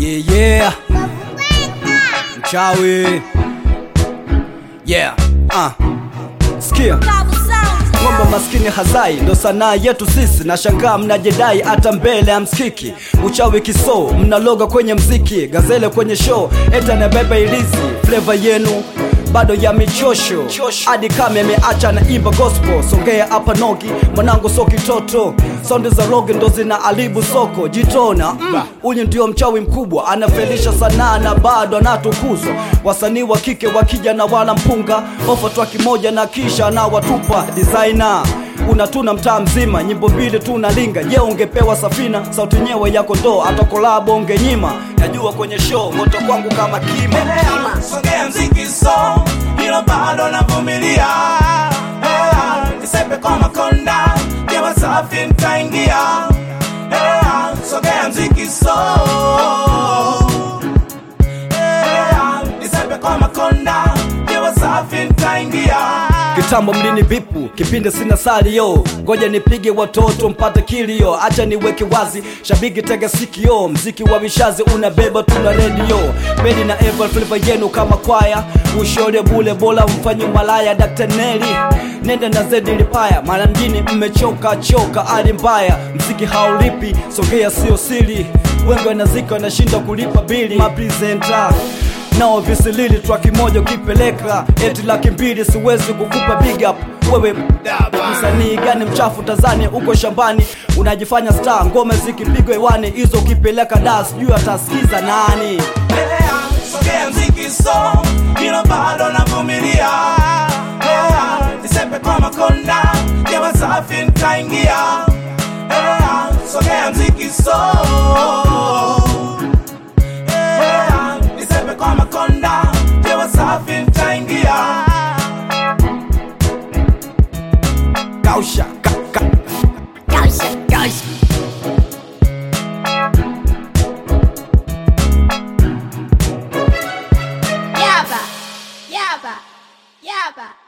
Yeah, yeah. Mchawi. Yeah. Uh. Sikia. Ng'ombe maskini hazai ndo sanaa yetu sisi, na shangaa mnajedai hata mbele ya msikiki. Uchawi kiso mnaloga kwenye mziki, gazele kwenye show, eta na bebe ilizi flavor yenu bado ya michosho hadi kama ameacha na imba gospel. Songea hapa nogi mwanangu, so kitoto saundi za rogi ndo zina alibu soko jitona mm. Huyu ndio mchawi mkubwa, anafelisha sanaa na bado anatukuzwa. Wasanii wa kike wakija na wala mpunga ofa twa kimoja na kisha na watupa designer unatuna mtaa mzima, nyimbo mbili tu nalinga. Je, ungepewa safina sauti nyewe ya kondoo, hata kolabo ungenyima. Najua kwenye show moto kwangu kama kima Endelea, songea mziki so hilo bado navumilia Eh, nisepe kwa makonda jewa safi nitaingia Eh, songea mziki so Eh, nisepe kwa makonda jewa safi nitaingia Kitambo mlini bipu kipindi sina salio, ngoja nipige watoto mpate kilio, acha niweke wazi, shabiki tega sikio, mziki wa vishazi unabeba tuna redio Bedi na Eva flavor yenu kama kwaya, ushore bule bora mfanye malaya, Dr. Neli nenda na zedi lipaya, mara mjini mmechoka choka, hali mbaya, mziki haulipi, songea sio siri, wengi wanazika wanashinda kulipa bili, mapresenta nao visilili traki moja ukipeleka eti laki mbili siwezi kukupa big up wewe msanii gani mchafu Tanzania uko shambani unajifanya star ngoma zikipigwa hewani hizo ukipeleka da sijui atasikiza nani Endelea, songea mziki so hilo bado navumilia Eh, nisepe kwa makonda jewa safi nitaingia Eh, songea mziki so Eh, nisepe kwa makonda jewa safi nitaingia kausha ka, ka. Yaba, yaba, yaba.